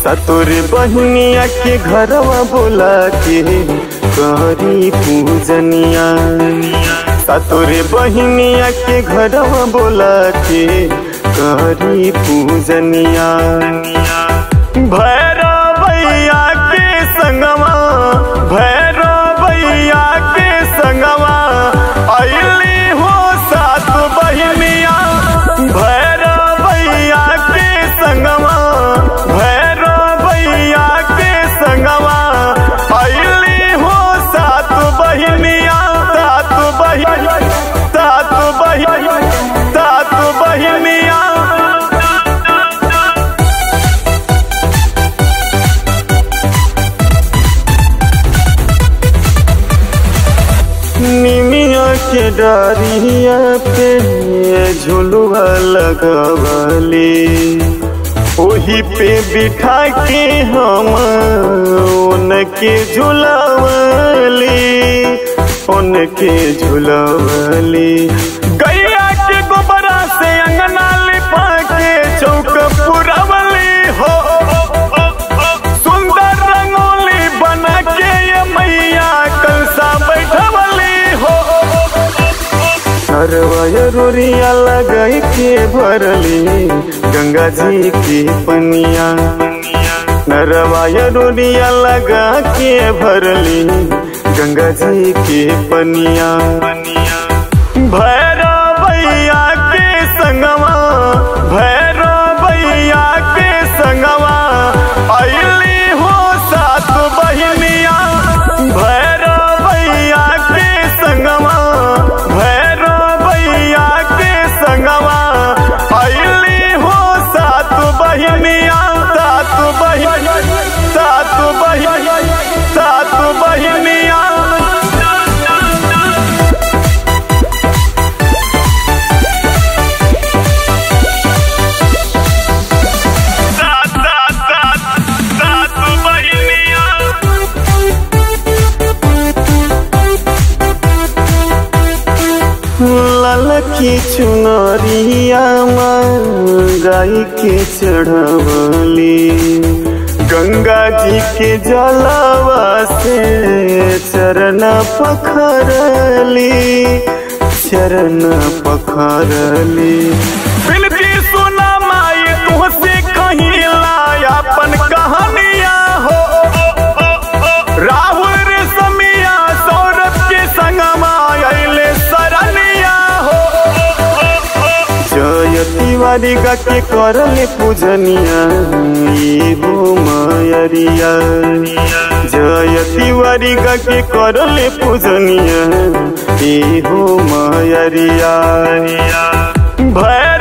सतोरे बहनिया के घरवा बोला के करी पूजनिया सतोरे बहनिया के घरवा बोला के करी पूजनिया भैरव भैया के संगवा भैरव भैया के संगवा अली हो सात बहनिया भैरव भैया के संगवा भैरव भैया के संगवा अली हो सात बहनिया सात बहन सात बहन सात बहनिया निमिया के डारिया पे झुलुआ लगवली ओही पे बिठा के हम उनके झुलवली उनके झुलवली गैया के गोबरा से अंगना लिपा के चौक पुरवली हो सुंदर रंगोली बना के ये मैया कलसा बैठवली हो अरवय रोरिया लगाई के भरली गंगा जी की पनिया नरवाय रोरिया लगा के भरली गंगा जी की पनिया भैरव भैया के संगवा भैरव भैया के संगवा अली हो सात बहनिया भैरव भैया के संगवा भैरव भैया के संगवा अली हो सात बहनिया सात बहन सात बहन सात बहनिया सात सात सात सात बहनिया ललकी चुनरिया गाय के चढ़वली गंगा जी के जलवा से चरण पखरली चरण पखरली बिलती सुना माई तुहसे कहीं लाया अपन कहानिया हो राहुल रे समिया सौरभ के संगमा अइले सरनिया हो जय तिवारी गा के करले पूजनिया ई हो मायरिया जय तिवारी गा के करले पूजनिया ई हो मायरिया भय